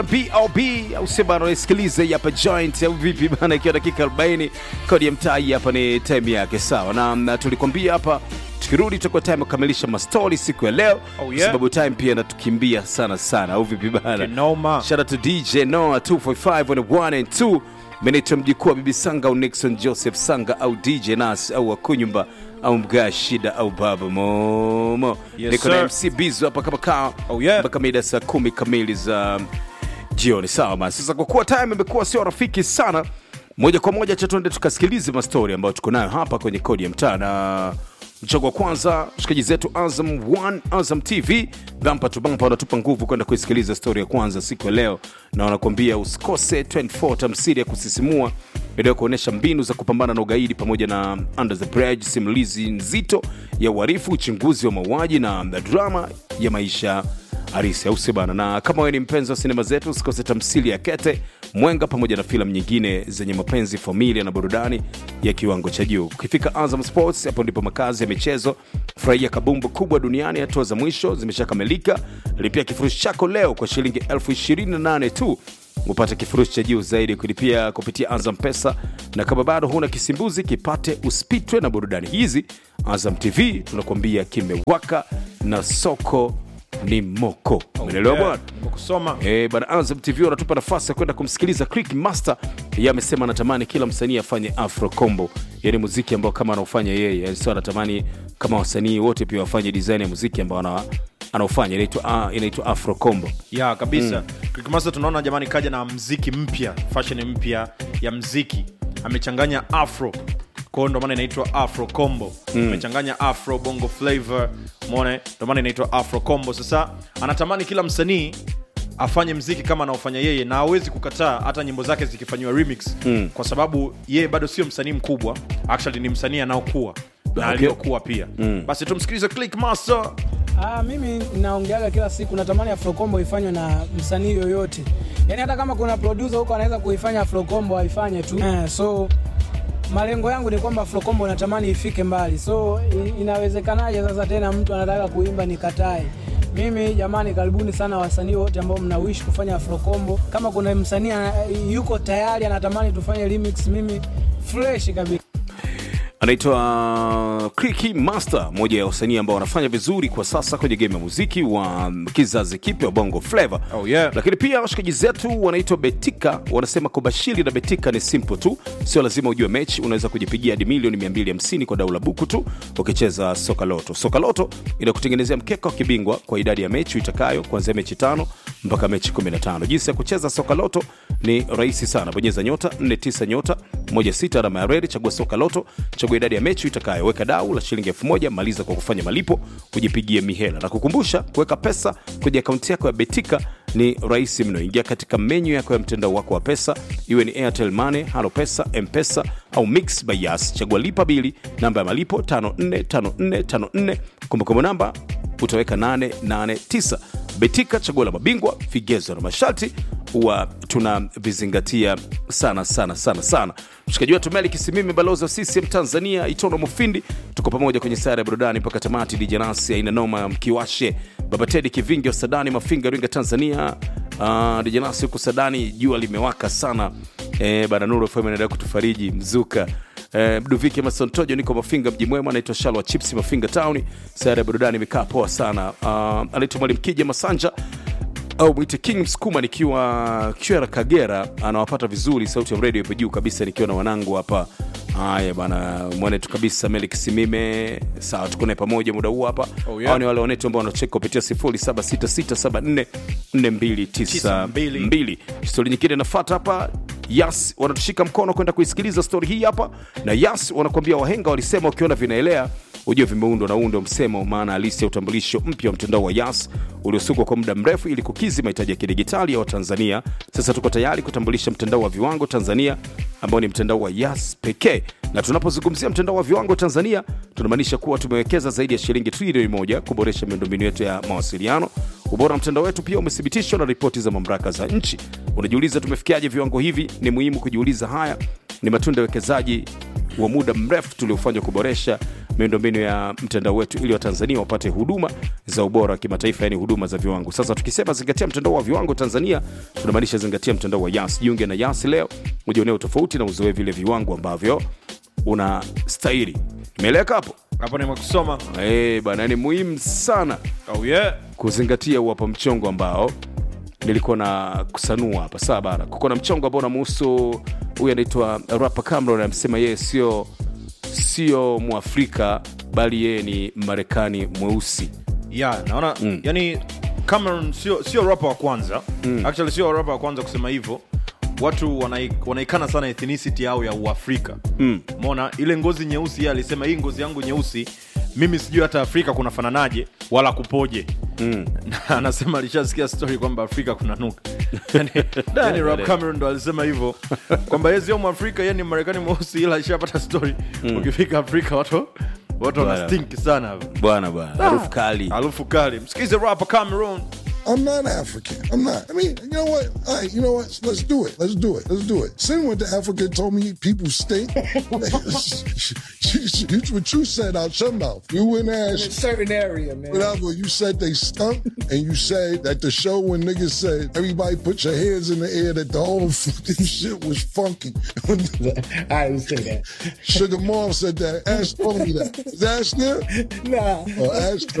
bob au sema anasikiliza hapa joint au vipi bana ikiwa dakika 40 kodi ya mtai hapa ni time yake sawa na, na tulikwambia hapa tukirudi tutakuwa time kukamilisha mastori siku ya leo Oh, kwa yeah. sababu time pia natukimbia sana sana au vipi bana Kinoma. shout out to dj noah 245 on the 1 and 2 menaitwa mjukuu wa bibi sanga au nixon joseph sanga au dj nas au wakunyumba au mgaa shida au baba momo Yes, niko na sir. mc bizo hapa kama kaa Oh, yeah. mpaka mida saa kumi kamili za jioni sawa basi sasa kwa kuwa time imekuwa sio rafiki sana moja kwa moja cha tuende tukasikilize mastori ambayo tuko nayo hapa kwenye kodi ya mtaa na mchango wa kwanza shikaji zetu azam 1 azam tv bampa tu bampa wanatupa nguvu kwenda kuisikiliza stori ya kwanza siku ya leo na wanakuambia usikose 24 tamsiri ya kusisimua video kuonyesha mbinu za kupambana na ugaidi pamoja na under the bridge simulizi nzito ya uharifu uchunguzi wa mauaji na drama ya maisha harisi au sio bana na kama wewe ni mpenzi wa sinema zetu usikose tamsili ya kete mwenga pamoja na filamu nyingine zenye mapenzi familia na burudani ya kiwango cha juu ukifika azam sports hapo ndipo makazi ya michezo furahia kabumbu kubwa duniani hatua za mwisho zimeshakamilika lipia kifurushi chako leo kwa shilingi elfu 28 tu upate kifurushi cha juu zaidi kulipia kupitia azam pesa na kama bado huna kisimbuzi kipate usipitwe na burudani hizi azam tv tunakuambia kimewaka na soko ni moko umeelewa Yeah, bwana nimekusoma Eh, bana Azam TV wanatupa nafasi ya kwenda kumsikiliza Click Master. Yeye amesema anatamani kila msanii afanye Afro Combo, yani muziki ambao kama anaofanya yeye, yani sio anatamani kama wasanii wote pia wafanye design ya muziki ambao ana anaofanya inaitwa ah, inaitwa Afro Combo. ya kabisa mm. tunaona jamani kaja na mziki mpya fashion mpya ya mziki amechanganya afro kwao ndo maana inaitwa afro combo amechanganya afro bongo flavor mone ndo maana inaitwa afro combo sasa anatamani kila msanii afanye mziki kama anaofanya yeye na hawezi kukataa hata nyimbo zake zikifanyiwa remix mm. kwa sababu yeye bado sio msanii mkubwa actually ni msanii anaokuwa na Okay. aliyokuwa pia mm. basi tumsikilize click master Ah, mimi naongeaga kila siku natamani afrokombo ifanywe na msanii yoyote yaani hata kama kuna producer huko anaweza kuifanya afrokombo aifanye tu eh, so malengo yangu ni kwamba afrokombo natamani ifike mbali so i- inawezekanaje sasa tena mtu anataka kuimba nikatae mimi jamani karibuni sana wasanii wote ambao mnawishi kufanya afrokombo kama kuna msanii ana- yuko tayari anatamani tufanye remix mimi fresh kabisa anaitwa Clicky Master, moja ya wasanii ambao wanafanya vizuri kwa sasa kwenye game ya muziki wa kizazi kipya wa Bongo Flava. Oh, yeah. Lakini pia washikaji zetu wanaitwa Betika, wanasema kubashiri na Betika ni simple tu, sio lazima ujue mechi. Unaweza kujipigia hadi milioni 250 kwa dau la buku tu ukicheza soka loto. Soka loto inakutengenezea mkeka wa kibingwa kwa idadi ya mechi itakayo kuanzia mechi tano mpaka mechi 15. Jinsi ya kucheza soka loto ni rahisi sana, bonyeza nyota 49 nyota 16 alama ya redi, chagua soka loto, chagua idadi ya mechi itakayo, weka dau la shilingi 1000, maliza kwa kufanya malipo, ujipigie mihela na kukumbusha kuweka pesa kwenye akaunti yako ya Betika ni rahisi mno. Ingia katika menyu yako ya mtandao wako wa pesa, iwe ni Airtel Money, Halo Pesa, M-Pesa au Mix by Yas. Chagua lipa bili, namba ya malipo 545454, kumbukumbu namba utaweka 889. Betika, chaguo la mabingwa, vigezo na masharti huwa tunavizingatia sana sana sana sana. Mshikaji wetu Meli Kisimimi, balozi wa CCM Tanzania, Itono Mufindi, tuko pamoja kwenye sare ya burudani mpaka tamati. DJ Nasi aina noma, mkiwashe Baba Tedi Kivingi wa Sadani Mafinga, Iringa, Tanzania. Uh, DJ Nasi huku Sadani, jua limewaka sana eh, bana Nuru FM inaendelea kutufariji mzuka Eh, Mduviki Emerson Tojo, niko Mafinga mji mwema, anaitwa Shalwa Chips Mafinga Town. Sare ya burudani imekaa poa sana. Uh, anaitwa Mwalimu Kija Masanja au mwite King Msukuma nikiwa Kyera Kagera, anawapata vizuri, sauti ya radio ipo juu kabisa, nikiwa na wanangu hapa. Haya bana, mwanetu kabisa Melik Simime, sawa, tuko naye pamoja muda huu hapa. Oh, yeah. Hao ni wale wanetu ambao wanacheka kupitia 0766744292. Stori nyingine inafuata hapa. Yas wanatushika mkono kwenda kuisikiliza stori hii hapa, na Yas wanakuambia wahenga walisema ukiona vinaelea ujue vimeundwa na undo msemo, maana halisi ya utambulisho mpya wa mtandao wa Yas uliosukwa kwa muda mrefu ili kukidhi mahitaji ya kidigitali ya Watanzania. Sasa tuko tayari kutambulisha mtandao wa viwango Tanzania ambao ni mtandao wa Yas pekee, na tunapozungumzia mtandao wa viwango Tanzania tunamaanisha kuwa tumewekeza zaidi ya shilingi trilioni moja kuboresha miundombinu yetu ya mawasiliano. Ubora wa mtandao wetu pia umethibitishwa na ripoti za mamlaka za nchi. Unajiuliza tumefikiaje viwango hivi? Ni muhimu kujiuliza. Haya ni matunda ya uwekezaji wa muda mrefu tuliofanya kuboresha miundombinu ya mtandao wetu ili watanzania wapate huduma za ubora wa kimataifa yani huduma za viwango sasa tukisema zingatia mtandao wa viwango tanzania tunamaanisha zingatia mtandao wa yas jiunge na yas leo ujionee tofauti na uzoe vile viwango ambavyo unastahili imeeleka hapo hapo nimekusoma Eh, bana ni muhimu sana oh yeah kuzingatia uwapa mchongo ambao nilikuwa na kusanua hapa saa bara kuko na mchongo ambao unamuhusu huyu anaitwa rapa Cameron amesema yeye sio sio mwafrika bali yeye ni marekani mweusi yeah naona mm. yani cameron sio sio rapa wa kwanza mm. actually sio rapa wa kwanza kusema hivyo watu wanai- wanaikana sana ethnicity yao ya uafrika mm. mona ile ngozi nyeusi yeye alisema hii ngozi yangu nyeusi mimi sijui hata afrika kunafananaje wala kupoje mm. na anasema alishasikia story kwamba afrika kuna nuka yani, yani Rap Cameron ndo alisema hivyo kwamba yeye sio mwafrika yeye ni marekani mweusi ila alishapata story ukifika afrika watu watu wana Bwana. stink sana bwana bwana harufu kali harufu kali msikize rapa cameron I'm not African. I'm not. I mean, you know what? All right, you know what? Let's do it. Let's do it. Let's do it. Sin went to Africa and told me people stink. you, what you said out your mouth. You went and In a asked certain area, man. whatever. You said they stunk, and you said that the show when niggas said everybody put your hands in the air that the whole fucking shit was funky. I didn't say that. Sugar Mom said that. Ash told me that. Is Ash there? Nah. Oh, Ash